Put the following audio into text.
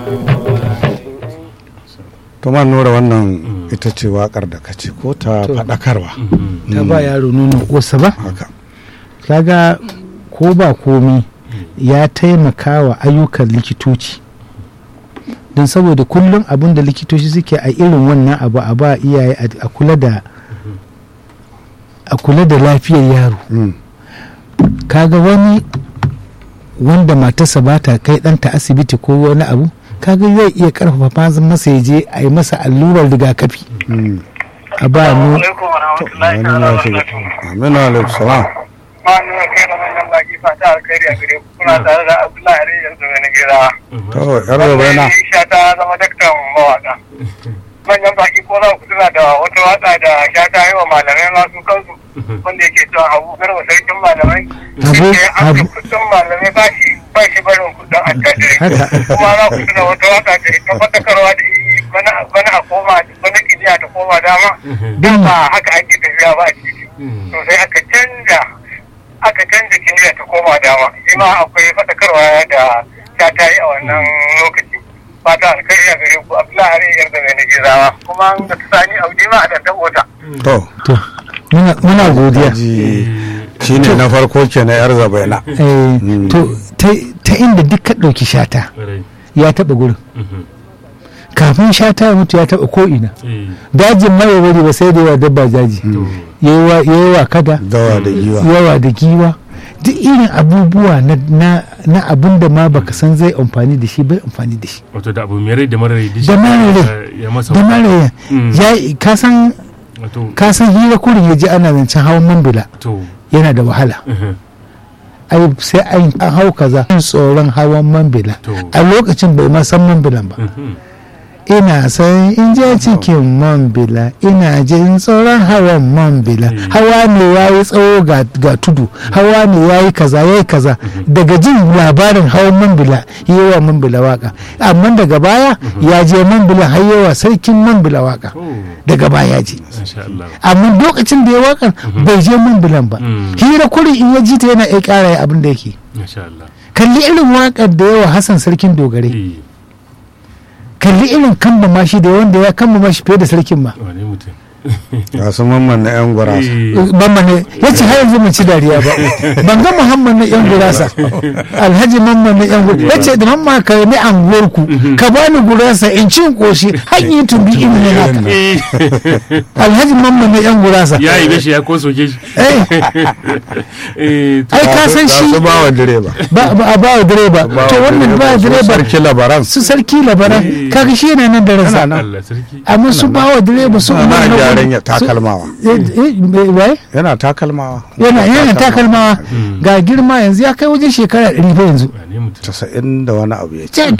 to man nura wannan ita ce wakar da ka ce ko ta faɗakarwa ta ba yaro nono kosa ba haka kaga ko ba komi ya taimaka wa ayyukan likitoci don saboda kullum abin da likitoci suke a irin wannan abu a ba iyaye a kula da a kula da lafiyar yaro Mm. kaga wani wanda matarsa ba ta kai ɗanta asibiti ko wani abu kaga zai iya karfafa masa ya je a yi masa allurar rigakafi Mm. a ba mu alaikum wa rahmatullahi Wani ta'ala ya wa shiga. barakatuhu. aminu alaikum salam Ma ni wa kai da manyan baki fata alkhairi a gare ku kuna tare da Abdullahi Ari yanzu mai nigera. to yar gaba yana Sha ta zama daktan mawaka. Manyan baki ko za ku tuna da wata waka da sha ta yi wa malamai masu kansu wanda yake cewa Abu Garba sarkin malamai. Abu- Yake an Abu- kudin malamai ba shi ba shi barin kudin attajirai. Haka. Kuma za ku tuna wata waka da ita fatakarwa da yi bana bana a koma bana kiliya ta koma dama. Dama haka ake tafiya ba a ciki. to sai aka canja aka canja kimiyya ta koma dama shi ma akwai faɗakarwa da ta ta yi a wannan lokaci fata alkhairi a gare ku abdullahi hari yar da mai nigirawa kuma da ta sani audi ma a da tabota to to muna- muna godiya ji shine na farko ke na yar zabaina Eh, Mm. to ta- ta inda duk ka ɗauki shata ya taɓa gurin kafin shata ya mutu ya taɓa ko'ina dajin mai wuri ba sai da yawa dabba daji yawa yawa kada dawa da giwa yawa da giwa duk irin abubuwa na, na, na abin da ma baka san zai amfani da shi bai amfani da shi wato da abu mai rai da mara rai duk Da shi mara rai. ya- ya masa da maraya Mm. ya ka san wato ka san hira kurin ya ji ana zancen hawan mambila to yana da wahala mhm. ai sai an an hau kaza tsoron hawan mambila To. a lokacin bai ma san mambilan ba Mhm. ina san in je cikin mambila ina jin tsoron hawan mambila Mm. hawa ne ya yi tsawo ga, ga tudu hawa ne ya yi kaza ya yi kaza daga jin labarin hawan mambila yi wa mambila waka amma daga baya ya je mambila har yawa sarkin mambila waka Oh, daga baya ya je masha Allah amma lokacin da ya wakan bai je mambilan ba Mm. hira kuri in ya ji ta yana iya kara abin da yake masha Allah kalli irin wakar da yawa hassan sarkin dogare eh kalli irin kamba mashi da wanda ya kamba mashi fiye da sarkin ma wane mutum ga su mamman na yan gurasa Eh, mamman ne ya ce har yanzu mun ci dariya ba ban ga muhammad na yan gurasa alhaji mamman na yan gurasa ya ce da mamma ka ni anguwar ku ka bani gurasa in cin koshi har yi tumbi in ne haka eh, alhaji mamman na yan gurasa ya yi gashi ya ko soke shi eh Eh, to- ai ka san Ga shi su ba wa direba ba ba a ba wa direba Ba to wa wannan ba su direba sarki labaran su sarki labaran Eh. kaga shi yana nan da ransa Allah sarki amma su ba wa direba su ana umar na gyaran ya su- takalmawa eh, eh, wai? yana takalmawa yana yana takalmawa Mm. ga girma yanzu ya kai wajen shekara ɗari fa yanzu wane mutum casa'in da wani abu ya ce ce